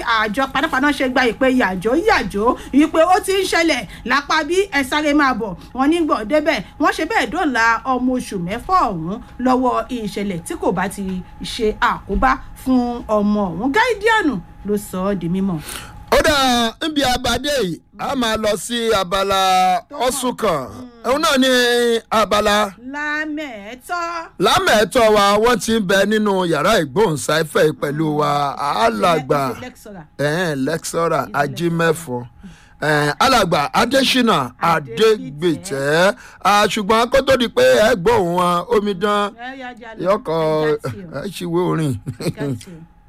àjọ panápaná ṣe gba ìpè yàjó yàjó wípé ó ti ń ṣẹlẹ̀ lápá bí ẹ sáré máa bọ̀ wọ́n ní gbọ̀n débẹ̀ wọ́n ṣe bẹ́ẹ̀ dọ́là ọmọ oṣù mẹ́fà ọ̀hún lọ́wọ́ ìṣẹ̀lẹ̀ tí kò bá ti ṣe àkóbá fún ọmọ ọ̀hún gáídíànù ló sọ ọ́ di mímọ́. ó dà níbi abadé yìí a máa lọ sí abala ọ̀sùn kan òun náà ní abala lámẹ̀ẹ́tọ́. lámẹ̀ẹ́tọ́ wa wọ́n ti ń bẹ nínú yàrá ìgbóhùnsáfẹ́ pẹ̀lú wa alàgbà lẹ́kṣọ̀rà. ẹ̀hẹ́n lẹ́kṣọ́rà ajímẹ́fọ́ ẹ̀hẹ́n alàgbà adésínà adégbètẹ́ Ah, ṣùgbọ́n kó tó di pé ẹ gbóhùn wọn omidan ẹ yá jà lọ. yọkọ̀ Ẹ já tì ẹ ṣìwé orin ọ́, ẹ já tì ọ́.